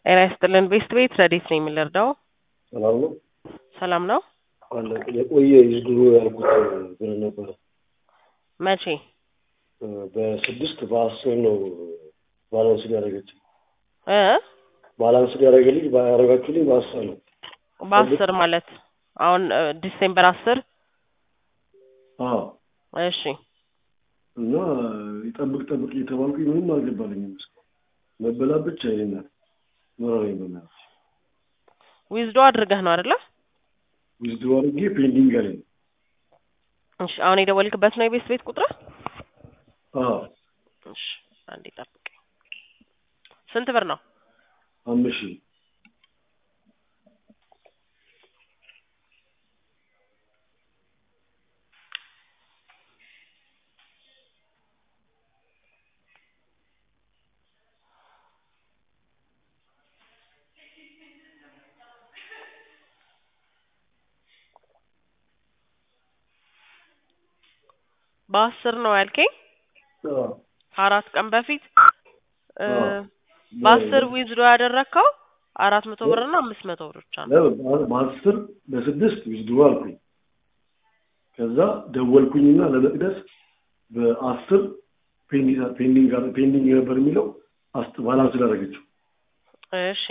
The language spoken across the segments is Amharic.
ጤና ይስጥልን ቤስት ቤት ረዴት ነኝ የምንረዳው ሰላም ነው ሰላም ነው አለ የቆየ ይዝድሮ ያልኩት ብር ነበረ መቼ በስድስት በአስር ነው ባላንስ ያደረገች እ ባላንስ ያደረገልኝ ያደረጋችሁልኝ በአስር ነው በአስር ማለት አሁን እ ዲሴምበር አስር አዎ እሺ እና ይጠብቅ ጠብቅ እየተባልኩኝ ምንም አልገባልኝም እስካሁን መበላት ብቻ ይሄናል ኖረኝ በእናትህ ዊዝዶ አድርገህ ነው አይደለ ዊዝድሮ አድርጌ ፔንዲንግ አለኝ እሺ አሁን የደወልክበት ነው የቤስት ቤት ቁጥር አዎ እሺ አንዴ ጠብቀኝ ስንት ብር ነው አምስት ሺህ በአስር ነው ያልከኝ አዎ አራት ቀን በፊት እ አዎ። በአስር ዊዝዶ ያደረግከው አራት መቶ ብር እና አምስት መቶ ብር ብቻ ነው ለምን በአስር በስድስት ዊዝድሮ አልኩኝ ከዛ ደወልኩኝና ለመቅደስ በአስር ፔንዲንግ ፔንዲንግ ፔንዲንግ ነበር የሚለው አስት ባላንስ ላደረገችው እሺ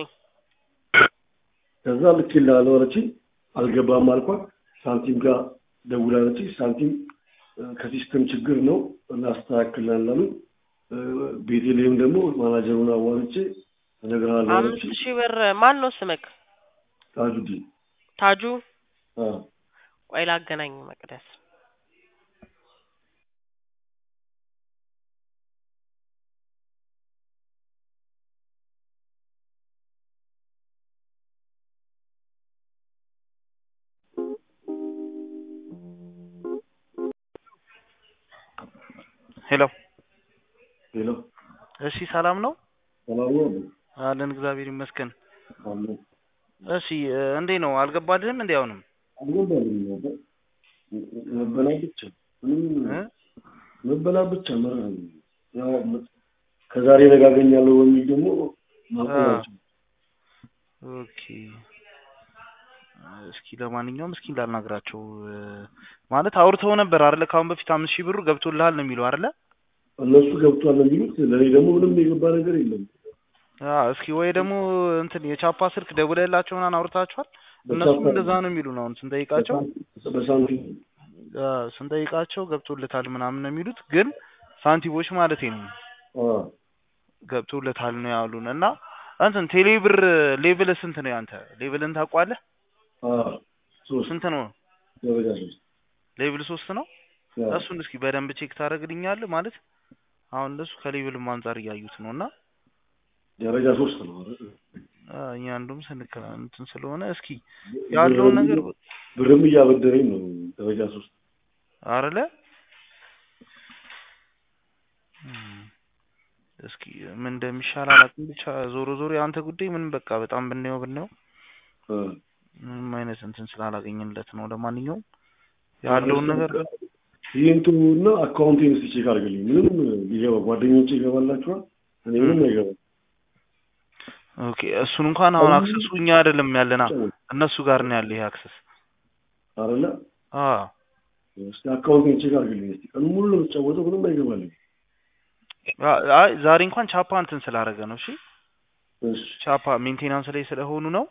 ከዛ ልኬልሃለሁ አለችኝ አልገባም አልኳት ሳንቲም ጋር ደውላለችኝ ሳንቲም እ ከሲስተም ችግር ነው እናስተካክላለን አሉኝ እ ቤቴሌም ደግሞ ማናጀሩን አዋርቼ እነግርሃለሁ አምስት አለችኝ ሺህ ብር ማን ነው ስምክ ታጁዲን ታጁ አዎ ቆይ ላገናኝ መቅደስ ሄሎ ሄሎ እሺ ሰላም ነው ሰላም ነው አለን እግዚአብሔር ይመስገን አለ እሺ እ እንዴ ነው አልገባልህም እንዴ አሁንም አልገባልኝም ነበር መበላት ብቻ ምንም እ መበላት ብቻ መረህ ነው። ያው መ- ከዛሬ ነገ አገኛለሁ በሚል ደግሞ ማቆማቸው ኦኬ እስኪ ለማንኛውም እስኪ እንዳልናግራቸው እ ማለት አውርተው ነበር አይደለ ከአሁን በፊት አምስት ሺህ ብሩ ገብቶልሃል ነው የሚለው አይደለ እነሱ ገብቷል ነው የሚሉት ለእኔ ደግሞ ምንም የገባ ነገር የለም አዎ እስኪ ወይ ደግሞ እንትን የቻፓ ስልክ ደውለህላቸው ምናምን አውርታችኋል እነሱም በቻፓ- እንደዛ ነው የሚሉ ነው አሁን ስንጠይቃቸው በሳንቲም አ፣ ስንጠይቃቸው ገብቶለታል ምናምን ነው የሚሉት ግን ሳንቲሞች ማለት ነው አዎ ገብቶለታል ነው ያሉን እና እንትን ቴሌብር ሌቭል ስንት ነው ያንተ ሌቭልን ታውቋለህ አዎ ሶስት ስንት ነው ደረጃ ሶስት ሌቭል ሶስት ነው አዎ። እሱን እስኪ በደንብ ቼክ ታደርግልኛለህ ማለት አሁን እነሱ ከሌቭልም አንጻር እያዩት ነው እና ደረጃ ሶስት ነው አይደል? አ፣ እኛ አንዱም ስንከላ እንትን ስለሆነ እስኪ ያለውን ነገር ብርም እያበደረኝ ነው ደረጃ ሶስት አረለ እም፣ እስኪ ምን እንደሚሻል አላውቅም። ብቻ ዞሮ ዞሮ የአንተ ጉዳይ ምን በቃ በጣም ብናየው ብናየው አ። ምንም አይነት እንትን ስላላገኘንለት ነው። ለማንኛውም ያለውን ነገር ይህንቱ እና አካውንቴን እስኪ ቼክ አድርግልኝ ምንም ሊገባ ጓደኞቼ ይገባላችኋል እኔ ምንም አይገባም ኦኬ፣ እሱን እንኳን አሁን አክሰሱ እኛ አይደለም ያለና እነሱ ጋር ነው ያለ ይሄ አክሰስ። አረለ አዎ እስኪ አካውንቴን ቼክ አድርግልኝ እስኪ ቀኑ ሙሉ ነው የምትጫወተው ምንም አይገባልኝ አ- አይ ዛሬ እንኳን ቻፓ እንትን ስላደረገ ነው። እሺ እሺ ቻፓ ሜንቴናንስ ላይ ስለሆኑ ነው።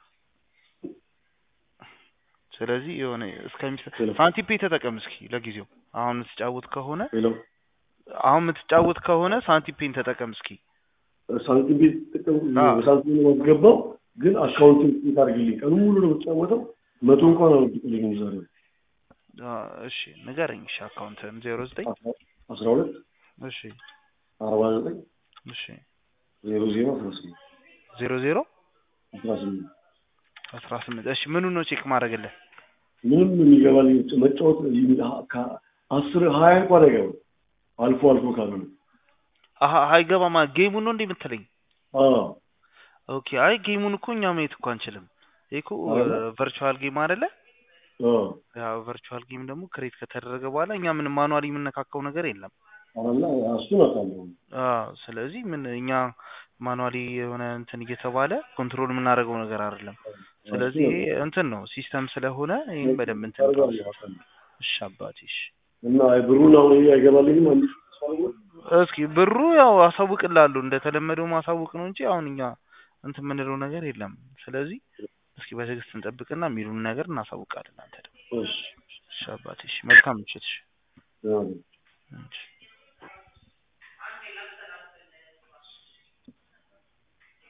ስለዚህ የሆነ እስከሚሰ ሄሎ ሳንቲም ፔ ተጠቀም እስኪ ለጊዜው። አሁን የምትጫወት ከሆነ ሄሎ አሁን የምትጫወት ከሆነ ሳንቲም ፔን ተጠቀም እስኪ። ሳንቲም ቤት ጥቅም አዎ። በሳንቲም ነው የማስገባው ግን አካውንቴን ቼክ አድርግልኝ ቀኑ ሙሉ ነው የምትጫወተው መቶ እንኳን አልወድቅልኝም ዛሬ አ፣ እሺ ንገረኝ። እሺ አካውንትን ዜሮ ዘጠኝ አስራ ሁለት እሺ አርባ ዘጠኝ እሺ ዜሮ ዜሮ አስራ ስምንት ዜሮ ዜሮ አስራ ስምንት አስራ ስምንት እሺ ምኑን ነው ቼክ ማድረግልህ? ምንም የሚገባልኝ መጫወት ከ- አስር ሀያ እንኳን አይገባም አልፎ አልፎ ካልሆነ አሀ አይገባማ ጌሙን ነው እንዴ የምትለኝ? አዎ ኦኬ አይ ጌሙን እኮ እኛ ማየት እኮ አንችልም። ይሄ እኮ አረ? ቨርቹዋል ጌም አይደለ? አዎ ያው ቨርቹዋል ጌም ደግሞ ክሬት ከተደረገ በኋላ እኛ ምንም ማኑዋሊ የምነካካው ነገር የለም። አላ እሱን አውቃለሁ አዎ ስለዚህ ምን እኛ ማኑዋሊ የሆነ እንትን እየተባለ ኮንትሮል የምናደርገው ነገር አይደለም። ስለዚህ ይሄ እንትን ነው ሲስተም ስለሆነ ይህን በደንብ እንትን አደርጋለሁ። እሺ አባቴ እሺ እና ብሩን አሁን ይሄ አይገባልኝም አንድ ሺህ ተስፋ አድርጎ እስኪ ብሩ ያው አሳውቅልሃለሁ እንደተለመደው ማሳወቅ ነው እንጂ አሁን እኛ እንትን የምንለው ነገር የለም። ስለዚህ እስኪ በትዕግስት እንጠብቅና የሚሉን ነገር እናሳውቃለን። አንተ ደግሞ እሺ እሺ አባቴ እሺ መልካም ምሽት እሺ ደህና ነኝ። እሺ